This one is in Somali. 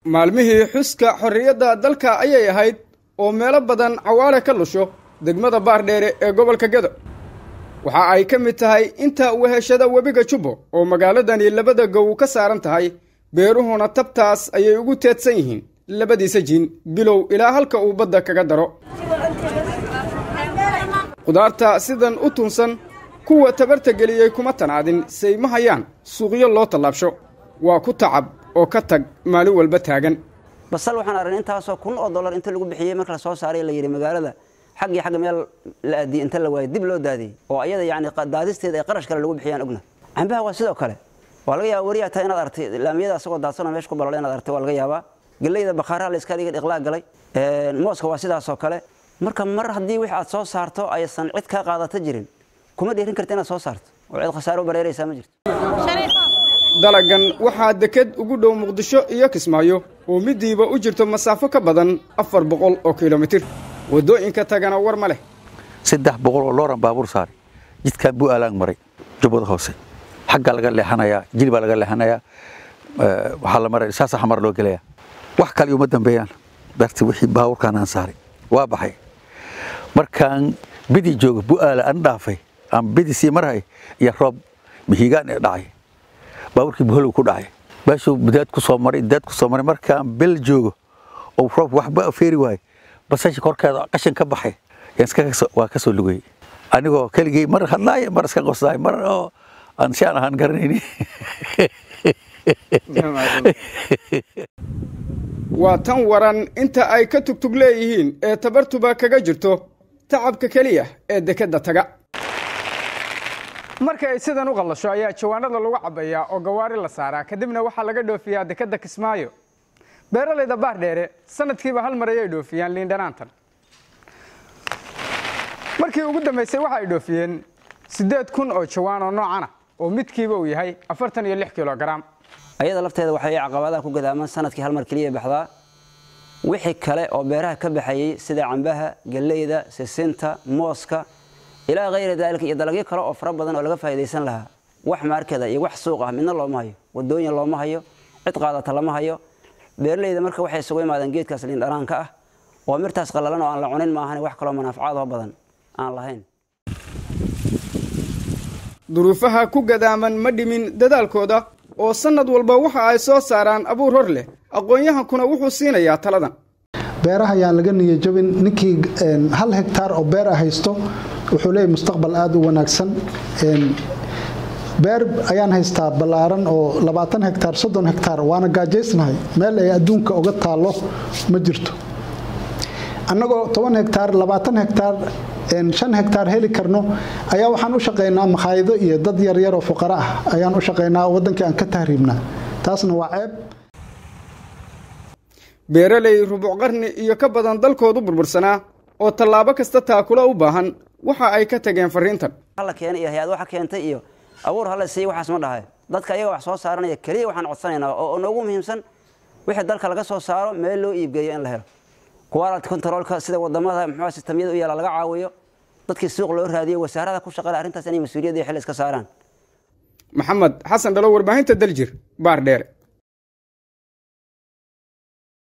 maalmihii xuska xorriyadda dalka ayay ahayd oo meelo badan cawaale ka lusho degmada baardheere ee gobolka gedo waxa ay ka mid tahay inta weheshada webiga jubbo oo magaaladani labada gow ka saaran tahay beeruhuna tabtaas ayay ugu teedsan yihiin labadiisa jiin bilow ilaa halka uu badda kaga daro khudaarta sidan u tunsan kuwa tabarta geliyey kuma tanaadin say ma hayaan suuqyo loo tallaabsho waa ku tacab oo ka tag maalin walba taagan basal waxaan aragnay intaasoo kun oo dollar inta lagu bixiyey marka la soo saaray la yidhi magaalada xaggii xagga meel la aadiyey inta la waayey dib loo daadiyey oo ayada yacni daadisteeda ay qarash kale lagu bixiyaan ogna cambaha waa sidoo kale waa laga yaaba wariyaa tahay inaad artay laamiyada asagoo daadsanoo meesha ku balala inaad artay waa laga yaabaa geleyda bakhaaraha la iska dhiga dhiqlaa galay mooska waa sidaasoo kale marka mar haddii wix aad soo saarto aysan cid kaa qaadata jirin kuma dhiirin karta inaad soo saarto oo cid khasaaro u bareeraysaa ma jirto dalagan waxaa deked ugu dhow muqdisho iyo kismaayo oo midiiba u jirto masaafo ka badan afar boqol oo kilomitir waddooyinka tagana war ma leh saddex boqol oo looran baabuur saaray jidkaan buu aalaang maray jubbada hoose xaggaa laga leexanayaa jil baa laga leexanayaa waxaa la maray saasa xamar loo gelayaa wax kale uma dambeeyaan darti wixii baabuurkaan aan saaray waa baxay markaan bidii jooga bu'aala an dhaafay aan bidii sii marhay iyo roob mihigaan ee dhacay baabuurkii buhalow ku dhacay meeshuu daad ku soo maray daad ku soo maray markaan bel joogo oo roob waxba feeri waayo basasha korkeeda qashin ka baxay waa ka soo lugayey anigoo keligey mar hadlaaya mar iska qoslaay mar oo aan si aan ahaan garanayni waa tan waran inta ay ka tugtug leeyihiin ee tabartuba kaga jirto tacabka keliya ee dekedda taga marka ay sidan u qallasho ayaa jawaanada lagu cabbayaa oo gawaari la saaraa kadibna waxaa laga dhoofiyaa dekedda kismaayo beeralayda baardheere sanadkiiba hal mar ayay dhoofiyaan liindhanaantan markii ugu dambaysay waxa ay dhoofiyeen siddeed kun oo jawaan oo noocana oo midkiiba uu yahay afartan iyo lix kilogaram ayada lafteeda waxay caqabadaha ku gadaaman sanadkii hal mar keliya baxdaa wixii kale oo beeraha ka baxayey sida cambaha galleyda sisinta mooska ilaa hayra daalika iyo dalagyo kale oo fara badan oo laga faa'idaysan lahaa wax maarkada iyo wax suuq ah midna looma hayo wadooyin looma hayo cid qaadata lama hayo beeralayda marka waxay isugu imaadeen geedkaas liindhanaanka ah oo mirtaas qallalan oo aan la cunin maahan wax kaloo manaafacaadoo badan aan lahayn duruufaha ku gadaaman ma dhimin dadaalkooda oo sannad walba waxa ay soo saaraan abuur hor leh aqoon-yahankuna wuxuu siinayaa taladan beeraha ayaan laga niyajabin ninkii hal hegtaar oo beer a haysto wuxuu leeyahy mustaqbal aada u wanaagsan beer ayaan haystaa ballaaran oo labaatan hegtaar soddon hegtaar waana gaajaysnahay meel ay adduunka uga taallo ma jirto annagoo toban hegtaar labaatan hegtaar shan hegtaar heli karno ayaa waxaan u shaqaynaa makhaayado iyo dad yaryar oo fuqaro ah ayaan u shaqaynaa oo waddankii aan ka tahriibnaa taasna waa ceeb beeraley rubuc qarni iyo ka badan dalkoodu burbursanaa oo tallaabo kasta taakula u baahan waxa ay ka tageen fariintan hala keenay iyo hay-ad waxa keentay iyo abuur hala siiy waxaas ma dhahay dadka ayaga wax soo saaranaya keliya waxaan codsanaynaa oo noogu muhiimsan wixii dalka laga soo saaro meel loo iibgeeyo in la helo quality controlka sida wadamada muxuu sistamyada u yaala laga caawiyo dadkii suuq loo raadiyo wasaarada ku shaqale arrintaas inay mas-uuliyadda iyo xil iska saaraan maxamed xasan dhalo warbaahinta daljir baar dheere